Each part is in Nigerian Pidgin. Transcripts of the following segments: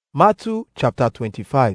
Matthew chapter 25.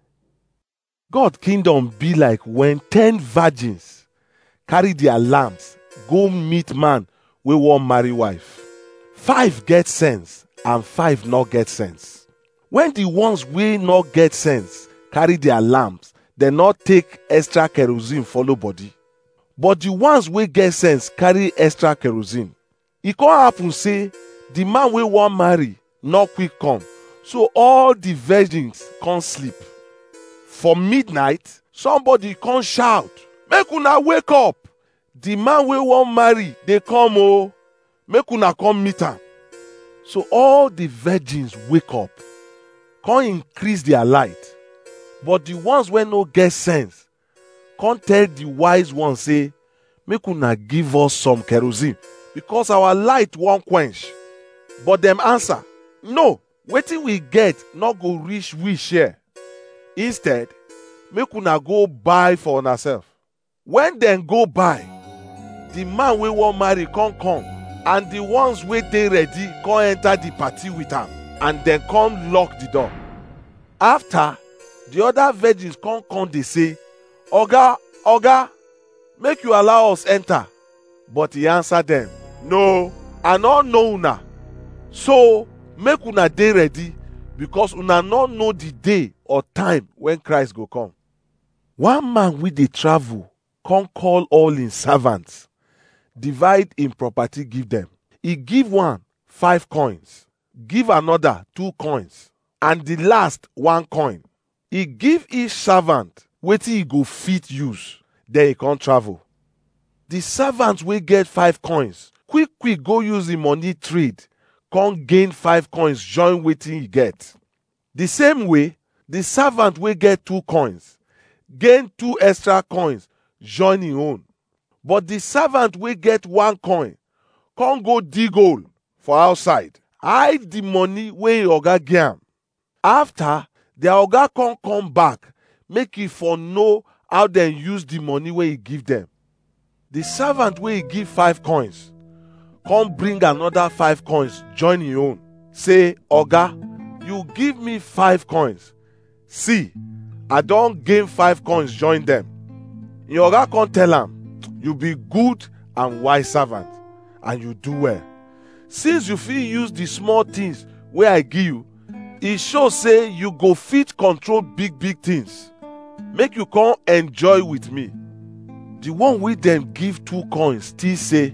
God kingdom be like when ten virgins carry their lamps go meet man wey wan marry wife. Five get sense and five not get sense. When the ones wey not get sense carry their lamps, dem not take extra kerosene follow body. But the ones wey get sense carry extra kerosene. E come happen say the man wey wan marry not quick come, so all the virgins come sleep. For midnight, somebody come shout, make una wake up. The man wey wan marry dey come o, make una come meet am. So all the virgins wake up, come increase their light. But the ones wey no get sense, come tell the wise ones say, make una give us some kerosene because our light wan quench. But dem answer, no, wetin we get no go reach we share. Instead, make una go buy for una sef. When dem go buy, the man wey wan marry come come and the ones wey dey ready come enter the party with am and dem come lock the door. After, the other virgins come come dey say, Oga, Oga, make you allow us enter. But he answer them, No, I no know una. So make una dey ready because una no know the day or time when Christ go come. One man wey dey travel come call all him servants, divide him property give them. He give one five coins, give another two coins, and the last one coin. He give each servant wetin he go fit use, then he come travel. The servant wey get five coins quick quick go use the money trade, come gain five coins join wetin he get. The same way, the servant wey get two coins gain two extra coins join him own. But the servant wey get one coin come go dig hole for outside, hide the money wey him oga give am. After, their oga come come back make e for know how dem use the money wey he give them. The servant wey he give five coins come bring another five coins join him own. Say, Oga, you give me five coins. See, I don gain five coins join them. Him oga come tell am, you be good and wise servant, and you do well. Since you fit use the small things wey I give you, e show say you go fit control big big things. Make you come enjoy with me. The one wey dem give two coins still say,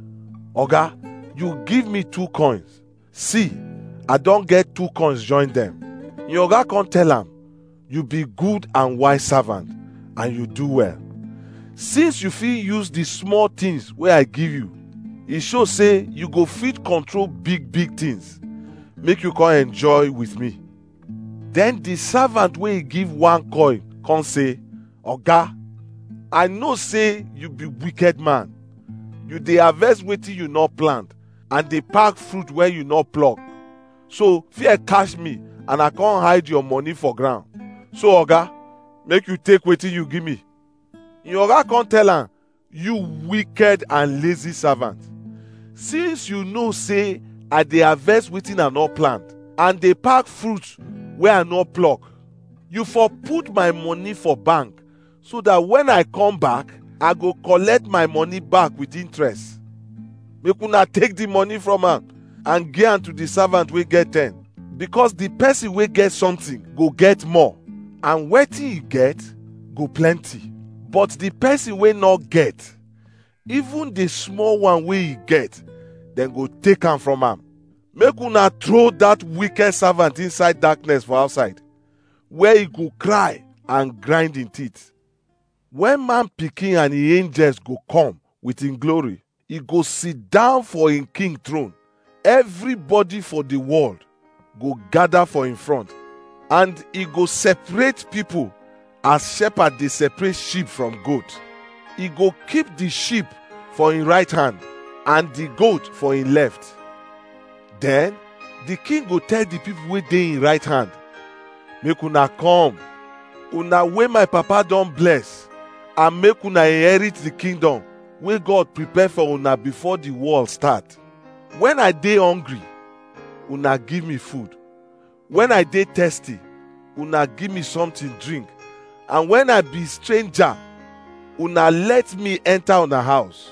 Oga, you give me two coins. See, I don get two coins join them. Him oga come tell am, you be good and wise servant, and you do well. Since you fit use the small things wey I give you, e show say you go fit control big big things. Make you come enjoy with me. Then the servant wey he give one coin come say, Oga, I know say you be wicked man. You dey harvest wetin you no plant and dey pack fruit wey you no pluck. So fear catch me and I come hide your money for ground. So oga, make you take wetin you give me. Him oga come tell am, you wicked and lazy servant. Since you know say I dey harvest wetin I no plant and dey pack fruit wey I no pluck, you for put my money for bank so that when I come back, I go collect my money back with interest. Make una take the money from am and give am to the servant wey get ten. Because the person wey get something go get more, and wetin he get go plenty. But the person wey no get, even the small one wey he get, dem go take am from am. Make una throw that wicked servant inside darkness for outside, where he go cry and grind him teeth. When man pikin and him angels go come with him glory, he go sit down for him king throne. Everybody for the world go gather for him front, and he go separate people as shepherd dey separate sheep from goat. He go keep the sheep for him right hand and the goat for him left. Then the king go tell the people wey dey him right hand, make una come, una wey my papa don bless, and make una inherit the kingdom wey God prepare for una before the world start. When I dey hungry, una give me food. when i dey thirsty una give me something drink and when i be stranger una let me enter una house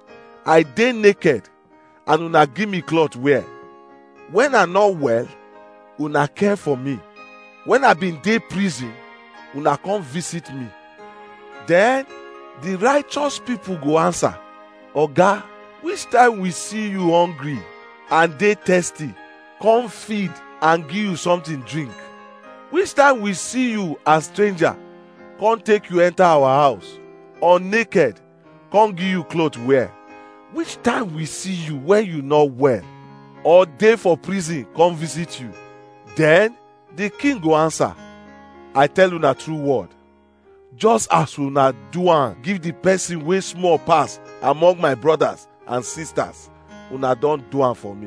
i dey naked and una give me cloth wear when i no well una care for me when i bin dey prison una come visit me then the righteous people go answer oga which time we see you hungry and dey thirsty come feed and give you something drink which time we see you as stranger come take you enter our house or naked come give you cloth wear which time we see you when you no well or dey for prison come visit you then the king go answer i tell una true word just as una do am give the person wey small pass among my brothers and sisters una don do am for me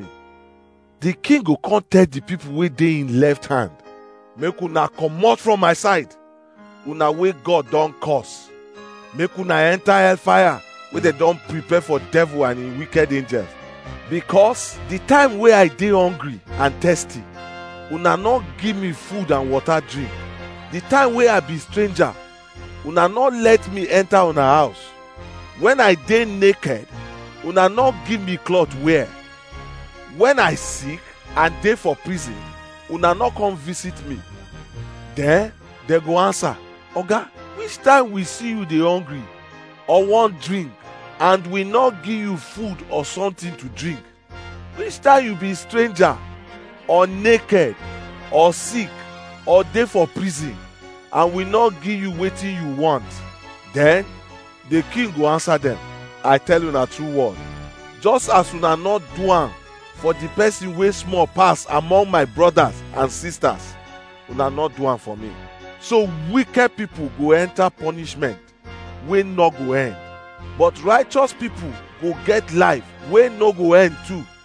the king go come tell the people wey dey in left hand make una comot from my side una wey god don curse make una enter hellfire wey dem don prepare for devil and im wicked angels because the time wey i dey hungry and thirsty una no give me food and water drink the time wey i be stranger una no let me enter una house when i dey naked una no give me cloth wear when i sick and dey for prison una no come visit me then dem go answer oga which time we see you dey hungry or wan drink and we no give you food or something to drink which time you be stranger or naked or sick or dey for prison and we no give you wetin you want then the king go answer dem i tell una true word just as una no do am for the person wey small pass among my brothers and sisters una no do am for me so wicked people go enter punishment wey no go end but righteous people go get life wey no go end too